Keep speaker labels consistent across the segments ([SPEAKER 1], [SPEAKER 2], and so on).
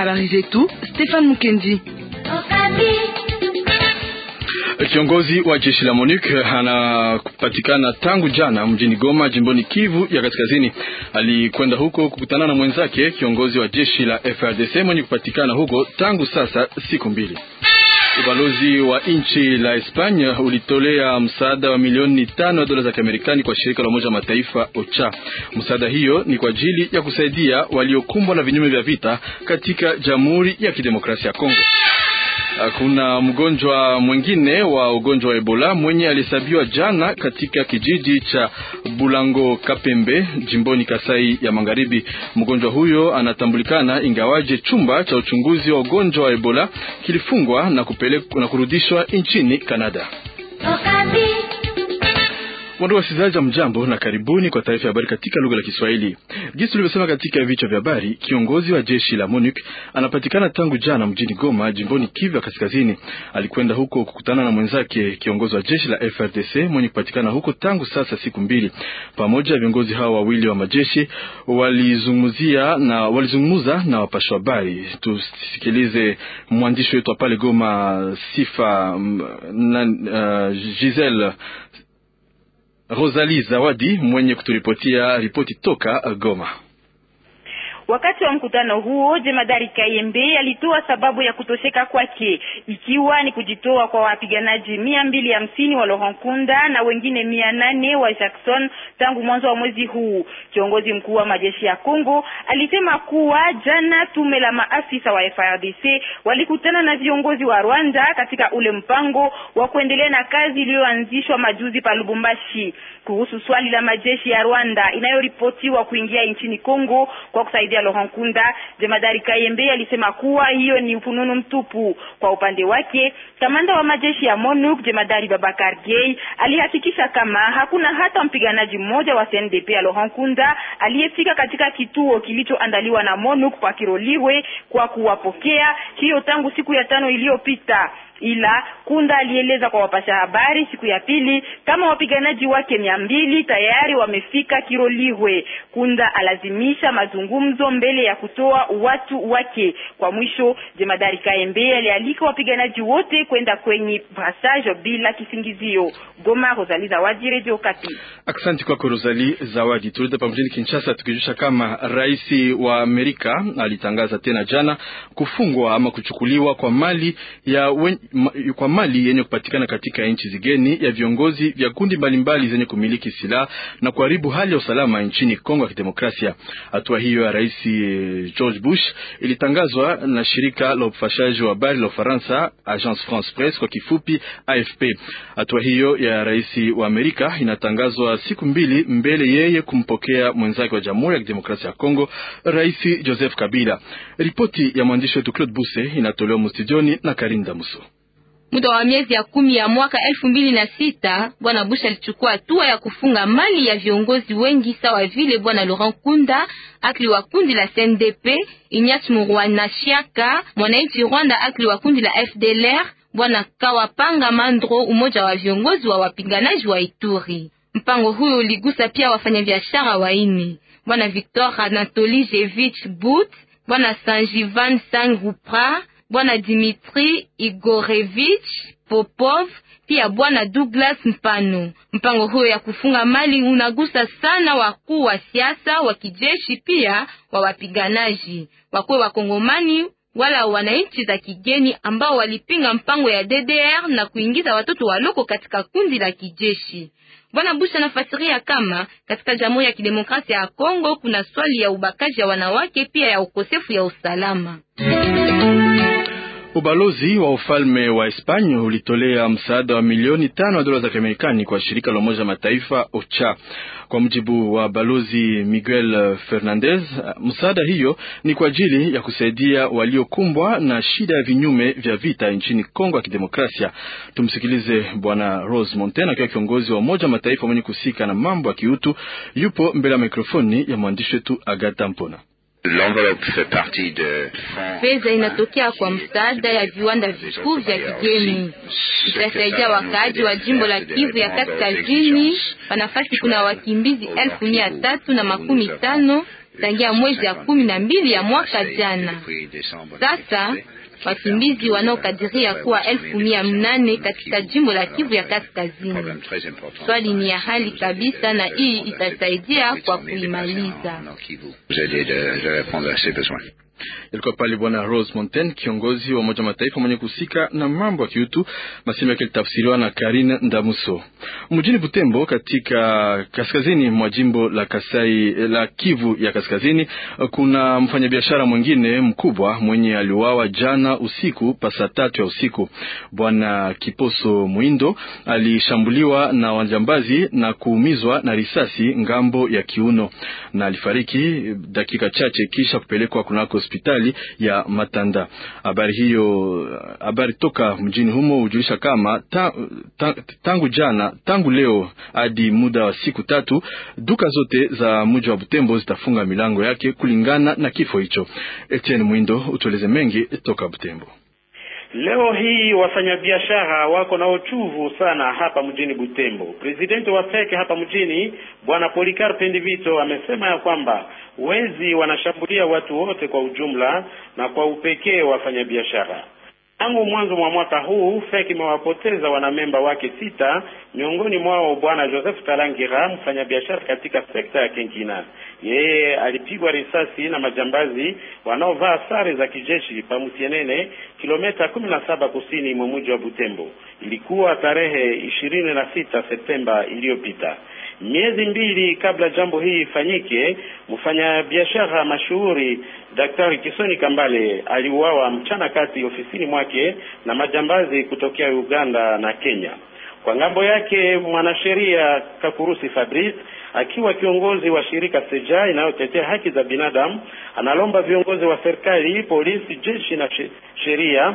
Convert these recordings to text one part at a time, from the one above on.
[SPEAKER 1] habari zetu Stefan Mukendi.
[SPEAKER 2] Kiongozi wa jeshi la MONUC anapatikana tangu jana mjini Goma, jimboni Kivu ya Kaskazini. Alikwenda huko kukutana na mwenzake kiongozi wa jeshi la FRDC mwenye kupatikana huko tangu sasa siku mbili. Ubalozi wa nchi la Hispania ulitolea msaada wa milioni tano ya dola za Kiamerikani kwa shirika la Umoja wa Mataifa OCHA. Msaada hiyo ni kwa ajili ya kusaidia waliokumbwa na vinyume vya vita katika Jamhuri ya Kidemokrasia ya Kongo. Kuna mgonjwa mwingine wa ugonjwa wa Ebola mwenye alihesabiwa jana katika kijiji cha Bulango Kapembe jimboni Kasai ya Magharibi. Mgonjwa huyo anatambulikana ingawaje chumba cha uchunguzi wa ugonjwa wa Ebola kilifungwa na kupelekwa na kurudishwa nchini Kanada. Wandu wasikilizaji wa mjambo na karibuni kwa taarifa ya habari katika lugha la Kiswahili. Jinsi tulivyosema katika vichwa vya habari, kiongozi wa jeshi la MONUC anapatikana tangu jana mjini Goma, jimboni Kivu ya Kaskazini. Alikwenda huko kukutana na mwenzake kiongozi wa jeshi la FRDC mwenye kupatikana huko tangu sasa siku mbili. Pamoja viongozi hao wawili wa majeshi walizungumzia na walizungumza na wapashwa habari. Tusikilize mwandishi wetu pale Goma, Sifa na uh, Giselle Rosalie Zawadi mwenye kuturipotia ripoti toka Goma.
[SPEAKER 3] Wakati wa mkutano huo jemadari Kayembe alitoa sababu ya kutosheka kwake ikiwa ni kujitoa kwa wapiganaji mia mbili hamsini wa Laurent Nkunda na wengine mia nane wa Jackson tangu mwanzo wa mwezi huu. Kiongozi mkuu wa majeshi ya Kongo alisema kuwa jana tume la maafisa wa FARDC walikutana na viongozi wa Rwanda katika ule mpango wa kuendelea na kazi iliyoanzishwa majuzi pa Lubumbashi kuhusu swali la majeshi ya Rwanda inayoripotiwa kuingia nchini Kongo kwa kusaidia Laurent Nkunda. Jemadari Kayembe alisema kuwa hiyo ni ufununu mtupu. Kwa upande wake, kamanda wa majeshi ya MONUC jemadari Babakar Gay alihakikisha kama hakuna hata mpiganaji mmoja wa CNDP ya Laurent Nkunda aliyefika katika kituo kilichoandaliwa na MONUC pa Kiroliwe kwa kuwapokea, hiyo tangu siku ya tano iliyopita ila Kunda alieleza kwa wapasha habari siku ya pili kama wapiganaji wake mia mbili tayari wamefika Kirolihwe. Kunda alazimisha mazungumzo mbele ya kutoa watu wake. Kwa mwisho, jemadari Kaembe alialika wapiganaji wote kwenda kwenye brassage bila kisingizio. Goma, Rosalie Zawadi, Radio Kapi.
[SPEAKER 2] Asante kwako Rosalie Zawadi. Turudi hapa mjini Kinshasa tukijusha kama rais wa Amerika alitangaza tena jana kufungwa ama kuchukuliwa kwa mali ya wen kwa mali yenye kupatikana katika nchi zigeni ya viongozi vya kundi mbalimbali zenye kumiliki silaha na kuharibu hali ya usalama nchini Kongo ya Kidemokrasia. Hatua hiyo ya rais George Bush ilitangazwa na shirika la upashaji wa habari la Ufaransa, Agence France Presse kwa kifupi AFP. Hatua hiyo ya rais wa Amerika inatangazwa siku mbili mbele yeye kumpokea mwenzake wa Jamhuri ya Kidemokrasia ya Kongo, Rais Joseph Kabila. Ripoti ya mwandishi wetu Claude Buse inatolewa mustudioni na Karinda Muso.
[SPEAKER 4] Muda wa miezi ya kumi ya mwaka elfu mbili na sita bwana Bush alichukua hatua ya kufunga mali ya viongozi wengi sawa vile bwana Laurent Kunda akli wa kundi la CNDP, Ignatius Murwanashyaka mwananchi Rwanda akli wa kundi la FDLR, bwana Kawapanga Mandro umoja wa viongozi wa wapiganaji wa Ituri. Mpango huyo uligusa pia wafanyabiashara waine bwana Victor Anatoli Jevich But, bwana Sanjivan Sangupra bwana Dimitri Igorevich Popov pia bwana Douglas Mpano. Mpango huyo ya kufunga mali unagusa sana wakuu wa siasa wa kijeshi, pia wa wapiganaji wakwe wa Kongomani wala wananchi za kigeni ambao walipinga mpango ya DDR na kuingiza watoto waloko katika kundi la kijeshi. Bwana Bush anafasiria kama katika Jamhuri ya Kidemokrasia ya Kongo kuna swali ya ubakaji ya wanawake pia ya ukosefu ya usalama.
[SPEAKER 2] Ubalozi wa ufalme wa Hispania ulitolea msaada wa milioni tano ya dola za Kiamerikani kwa shirika la Umoja Mataifa OCHA. Kwa mujibu wa balozi Miguel Fernandez, msaada hiyo ni kwa ajili ya kusaidia waliokumbwa na shida ya vinyume vya vita nchini Kongo ya Kidemokrasia. Tumsikilize Bwana Rose Montena akiwa kiongozi wa Umoja Mataifa mwenye kuhusika na mambo ya kiutu, yupo mbele ya mikrofoni ya mwandishi wetu Agata Mpona.
[SPEAKER 4] Fedha inatokea kwa msaada ya viwanda vikuu vya kigeni, itasaidia wakaaji wa jimbo la Kivu ya Kaskazini. Panafasi kuna wakimbizi elfu mia tatu na makumi tano tangia mwezi ya kumi na mbili ya mwaka jana. Sasa wakimbizi wanaokadiria kuwa elfu mia mnane katika jimbo la Kivu ya Kaskazini. Swali ni ya hali kabisa, na hii itasaidia kwa kuimaliza.
[SPEAKER 2] Ilikuwa pale Bwana Rose Montaigne, kiongozi wa Umoja Mataifa mwenye kuhusika na mambo ya kiutu. Masemo yake litafsiriwa na Karine Ndamuso. Mjini Butembo, katika kaskazini mwa jimbo la Kasai la Kivu ya Kaskazini, kuna mfanyabiashara mwingine mkubwa mwenye aliuawa jana usiku pasa tatu ya usiku. Bwana Kiposo Mwindo alishambuliwa na wajambazi na kuumizwa na risasi ngambo ya kiuno na alifariki dakika chache kisha kupelekwa kunako hospitali ya Matanda. Habari hiyo, habari toka mjini humo hujulisha kama ta, ta, tangu jana, tangu leo hadi muda wa siku tatu, duka zote za mji wa Butembo zitafunga milango yake kulingana na kifo hicho. Etienne Mwindo, utueleze mengi toka Butembo.
[SPEAKER 5] Leo hii wafanyabiashara wako na uchuvu sana hapa mjini Butembo. Presidenti wa FEC hapa mjini Bwana Polikarpe Ndivito amesema ya kwamba wezi wanashambulia watu wote kwa ujumla na kwa upekee wafanyabiashara. Tangu mwanzo mwa mwaka huu FEC imewapoteza wanamemba wake sita, miongoni mwao Bwana Joseph Kalangira, mfanyabiashara katika sekta ya Kenkina. Yeye alipigwa risasi na majambazi wanaovaa sare za kijeshi pa Musienene, kilomita kumi na saba kusini mwa mji wa Butembo. Ilikuwa tarehe ishirini na sita Septemba iliyopita. Miezi mbili kabla jambo hii ifanyike, mfanyabiashara mashuhuri Daktari Kisoni Kambale aliuawa mchana kati ofisini mwake na majambazi kutokea Uganda na Kenya. Kwa ngambo yake, mwanasheria Kakurusi Fabrice akiwa kiongozi wa shirika Seja inayotetea haki za binadamu analomba viongozi wa serikali, polisi, jeshi na sheria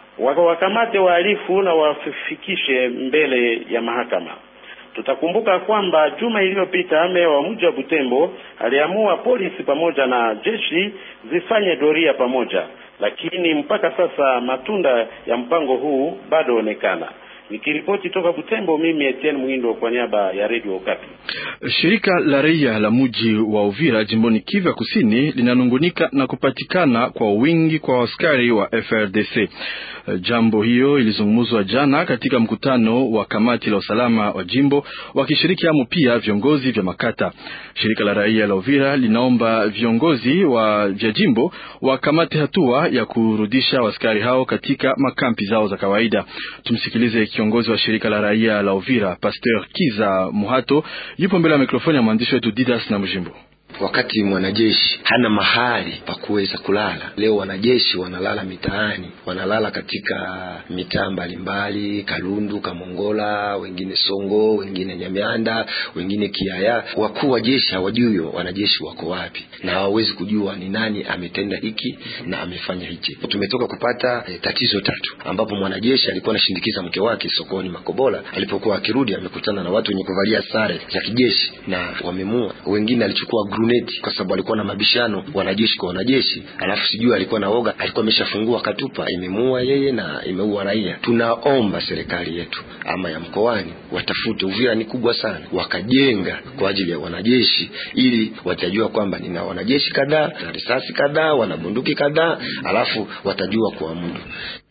[SPEAKER 5] wakamate wahalifu na wafikishe mbele ya mahakama. Tutakumbuka kwamba juma iliyopita meya wa mji wa Butembo aliamua polisi pamoja na jeshi zifanye doria pamoja, lakini mpaka sasa matunda ya mpango huu bado onekana. Nikiripoti toka Butembo, mimi Etienne Mwindo kwa niaba ya Radio Okapi.
[SPEAKER 2] Shirika la raia la mji wa Uvira jimboni Kivu ya Kusini linanungunika na kupatikana kwa wingi kwa askari wa FRDC. Jambo hiyo ilizungumzwa jana katika mkutano wa kamati la usalama wa jimbo wakishiriki amo pia viongozi vya makata. Shirika la raia la Uvira linaomba viongozi wa vya jimbo wakamate hatua ya kurudisha askari hao katika makampi zao za kawaida. Tumsikilize kiongozi wa shirika la raia la Uvira, Pasteur Kiza Muhato, yupo mbele ya mikrofoni ya mwandishi wetu Didas na Mjimbo.
[SPEAKER 6] Wakati mwanajeshi hana mahali pa kuweza kulala, leo wanajeshi wanalala mitaani, wanalala katika mitaa mbalimbali, Kalundu, Kamongola, wengine Songo, wengine Nyamianda, wengine Kiaya. Wakuu wa jeshi hawajui wanajeshi wako wapi, na hawawezi kujua ni nani ametenda hiki na amefanya hichi. Tumetoka kupata eh, tatizo tatu, ambapo mwanajeshi alikuwa anashindikiza mke wake sokoni Makobola. Alipokuwa akirudi, amekutana na watu wenye kuvalia sare za kijeshi na wamemua. Wengine alichukua gruneti kwa sababu alikuwa na mabishano wanajeshi kwa wanajeshi, alafu sijui alikuwa na woga, alikuwa ameshafungua katupa, imemuua yeye na imeua raia. Tunaomba serikali yetu ama ya mkoani watafute, Uvira ni kubwa sana, wakajenga kwa ajili ya wanajeshi, ili watajua kwamba nina wanajeshi kadhaa na risasi kadhaa, wana bunduki kadhaa, alafu watajua kuamudu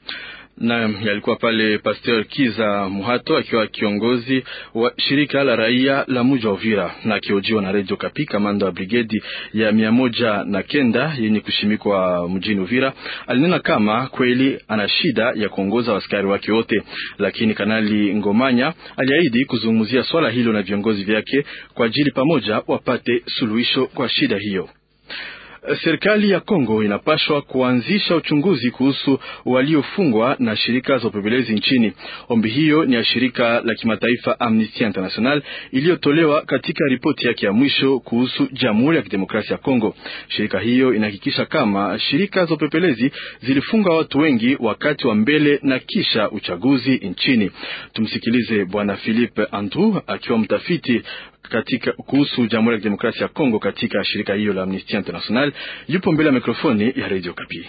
[SPEAKER 2] na yalikuwa pale Pasteur Kiza Muhato akiwa kiongozi wa shirika la raia la mji wa Uvira na akiojiwa na Radio Kapi. Kamanda wa brigedi ya mia moja na kenda yenye kushimikwa mjini Uvira alinena kama kweli ana shida ya kuongoza askari wake wote, lakini Kanali Ngomanya aliahidi kuzungumzia swala hilo na viongozi vyake kwa ajili pamoja wapate suluhisho kwa shida hiyo. Serikali ya Kongo inapashwa kuanzisha uchunguzi kuhusu waliofungwa na shirika za upelelezi nchini. Ombi hiyo ni ya shirika la kimataifa Amnesty International iliyotolewa katika ripoti yake ya mwisho kuhusu Jamhuri ya Kidemokrasia ya Kongo. Shirika hiyo inahakikisha kama shirika za upelelezi zilifunga watu wengi wakati wa mbele na kisha uchaguzi nchini. Tumsikilize Bwana Philippe Andrew akiwa mtafiti katika kuhusu Jamhuri ya Kidemokrasia ya Kongo katika shirika hiyo la Amnesty International yupo mbele ya mikrofoni ya Radio Kapi.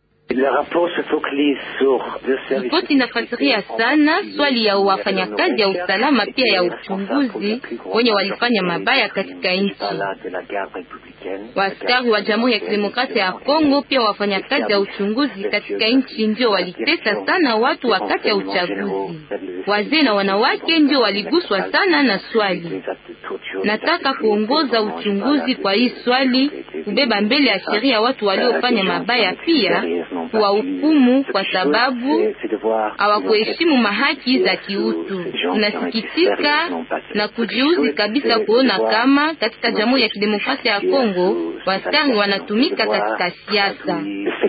[SPEAKER 4] Ripoti inafasiria sana swali ya wafanyakazi ya usalama pia ya uchunguzi wenye walifanya mabaya katika nchi. Waaskari wa Jamhuri ya Kidemokrasia ya Kongo pia wafanyakazi ya uchunguzi katika nchi ndio walitesa sana watu wakati ya uchaguzi. Wazee na wanawake ndio waliguswa sana na swali. Nataka kuongoza uchunguzi kwa hii swali, kubeba mbele ya sheria watu waliofanya mabaya, pia kuwahukumu kwa sababu hawakuheshimu mahaki za kiutu. Tunasikitika na kujiuzi kabisa kuona kama katika Jamhuri ya Kidemokrasia ya Kongo waskari wanatumika katika siasa.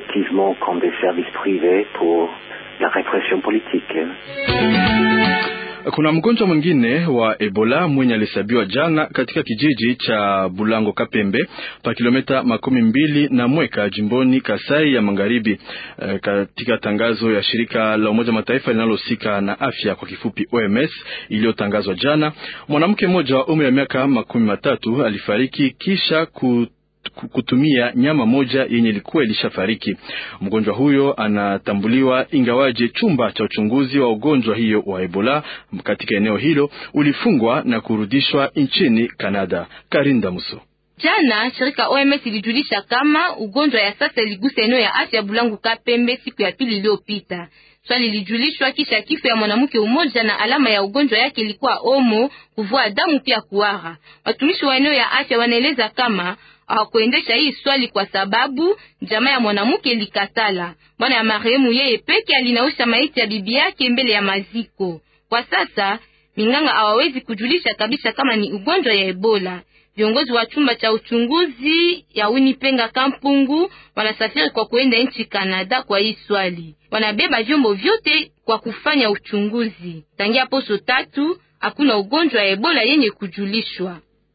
[SPEAKER 2] Kuna mgonjwa mwingine wa Ebola mwenye alihesabiwa jana katika kijiji cha Bulango Kapembe pa kilomita makumi mbili na Mweka jimboni Kasai ya Magharibi. E, katika tangazo ya shirika la Umoja Mataifa linalohusika na afya kwa kifupi OMS iliyotangazwa jana, mwanamke mmoja wa umri wa miaka makumi matatu alifariki kisha ku kutumia nyama moja yenye ilikuwa ilishafariki. Mgonjwa huyo anatambuliwa, ingawaje chumba cha uchunguzi wa ugonjwa hiyo wa Ebola katika eneo hilo ulifungwa na kurudishwa nchini Kanada. Karinda Muso.
[SPEAKER 4] Jana shirika OMS ilijulisha kama ugonjwa ya sasa iligusa eneo ya afya Bulangu Kapembe siku ya pili iliyopita. Swali lilijulishwa kisha kifo ya mwanamke umoja na alama ya ugonjwa yake ilikuwa omo, kuvua damu pia kuhara. Watumishi wa eneo ya afya wanaeleza kama hawakuendesha hii swali kwa sababu jamaa ya mwanamke likatala. Bwana ya marehemu yeye peke alinausha maiti ya bibi yake mbele ya maziko. Kwa sasa minganga hawawezi kujulisha kabisa kama ni ugonjwa ya Ebola. Viongozi wa chumba cha uchunguzi ya Winipenga Kampungu wanasafiri kwa kuenda nchi Kanada kwa hii swali. Wanabeba vyombo vyote kwa kufanya uchunguzi. Tangia poso tatu hakuna ugonjwa ya Ebola yenye kujulishwa.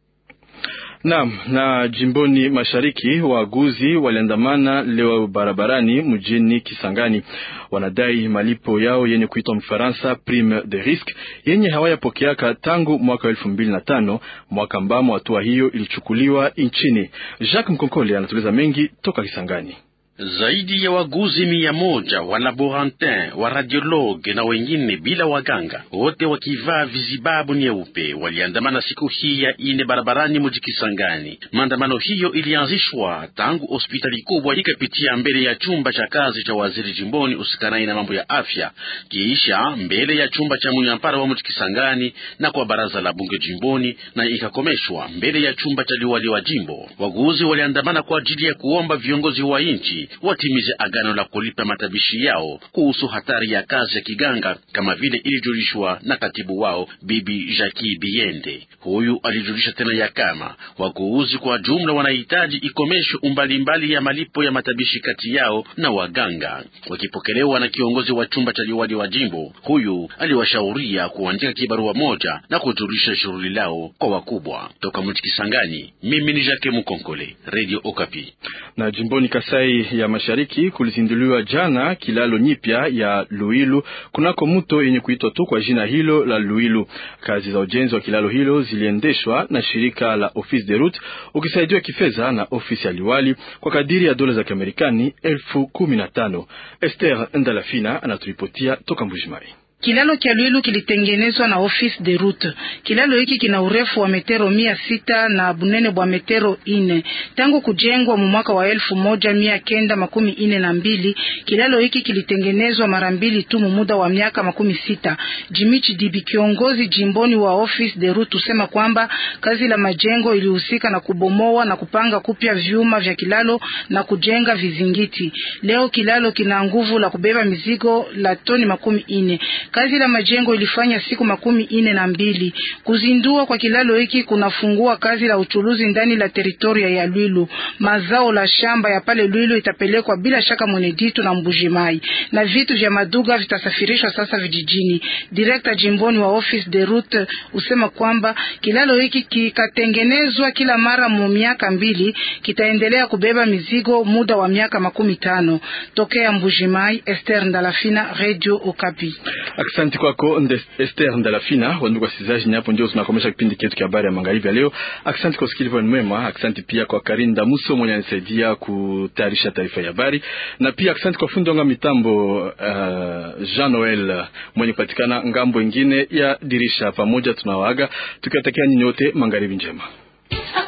[SPEAKER 2] Naam, na jimboni mashariki waaguzi waliandamana leo barabarani mjini Kisangani. Wanadai malipo yao yenye kuitwa Mfaransa prime de risque yenye hawayapokeaka tangu mwaka wa elfu mbili na tano, mwaka ambamo hatua hiyo ilichukuliwa nchini. Jacques Mkonkole anatueleza mengi toka Kisangani.
[SPEAKER 7] Zaidi ya waguzi mia moja wa laborantin wa radiologue na wengine bila waganga, wote wakivaa vizibabu nyeupe waliandamana siku hii ya ine barabarani mji Kisangani. Maandamano hiyo ilianzishwa tangu hospitali kubwa ikapitia mbele ya chumba cha kazi cha waziri jimboni usikanai na mambo ya afya, kiisha mbele ya chumba cha munyampara wa mji Kisangani na kwa baraza la bunge jimboni, na ikakomeshwa mbele ya chumba cha liwali wa jimbo. Waguzi waliandamana kwa ajili ya kuomba viongozi wa nchi watimize agano la kulipa matabishi yao kuhusu hatari ya kazi ya kiganga kama vile ilijulishwa na katibu wao Bibi Jackie Biende. Huyu alijulisha tena ya kama wakuuzi kwa jumla wanahitaji ikomeshwe umbalimbali ya malipo ya matabishi kati yao na waganga. Wakipokelewa na kiongozi wa chumba cha liwali wa jimbo, huyu aliwashauria kuandika kibarua moja na kujulisha shughuli lao kwa wakubwa. Toka mji Kisangani, mimi ni Jacques Mukonkole, Radio Okapi.
[SPEAKER 2] Na jimboni Kasai ya Mashariki kulizinduliwa jana kilalo nyipya ya Luilu kunako mto yenye kuitwa tu kwa jina hilo la Luilu. Kazi za ujenzi wa kilalo hilo ziliendeshwa na shirika la Office de Route ukisaidiwa kifedha na ofisi ya liwali kwa kadiri ya dola za Kiamerikani elfu kumi na tano. Esther Ndalafina anaturipotia toka Mbujimai.
[SPEAKER 1] Kilalo kya Lwilu kilitengenezwa na Office de Route. Kilalo hiki kina urefu wa metero mia sita na bunene bwa metero ine. Tangu kujengwa mu mwaka wa elfu moja mia kenda makumi ine na mbili, kilalo hiki kilitengenezwa mara mbili tu mu muda wa miaka makumi sita. Jimichi Dibi, kiongozi jimboni wa Office de Route, usema kwamba kazi la majengo ilihusika na kubomoa na kupanga kupya vyuma vya kilalo na kujenga vizingiti. Leo kilalo kina nguvu la kubeba mizigo la toni makumi ine. Kazi la majengo ilifanya siku makumi ine na mbili. Kuzindua kwa kilalo hiki kunafungua kazi la uchuluzi ndani la teritoria ya Lwilu. Mazao la shamba ya pale Lwilu itapelekwa bila shaka Mweneditu na Mbujimai, na vitu vya maduga vitasafirishwa sasa vijijini. Direkta jimboni wa Office de Route usema kwamba kilalo hiki kikatengenezwa kila mara mu miaka mbili, kitaendelea kubeba mizigo muda wa miaka makumi tano. Tokea Mbujimai, Esther Ndalafina, Radio Okapi.
[SPEAKER 2] Asante kwako Esther Ndalafina. Wandugu wasikilizaji, hapo ndio tunakomesha kipindi chetu cha habari ya magharibi ya leo. Asante kwa usikilivu mwema. Asante pia kwa Karinda Muso mwenye anisaidia kutayarisha taarifa ya habari, na pia asante kwa fundi wangu mitambo uh, Jean Noel mwenye kupatikana ngambo ingine ya dirisha. Pamoja tunawaaga tukiwatakia nyinyi wote magharibi njema.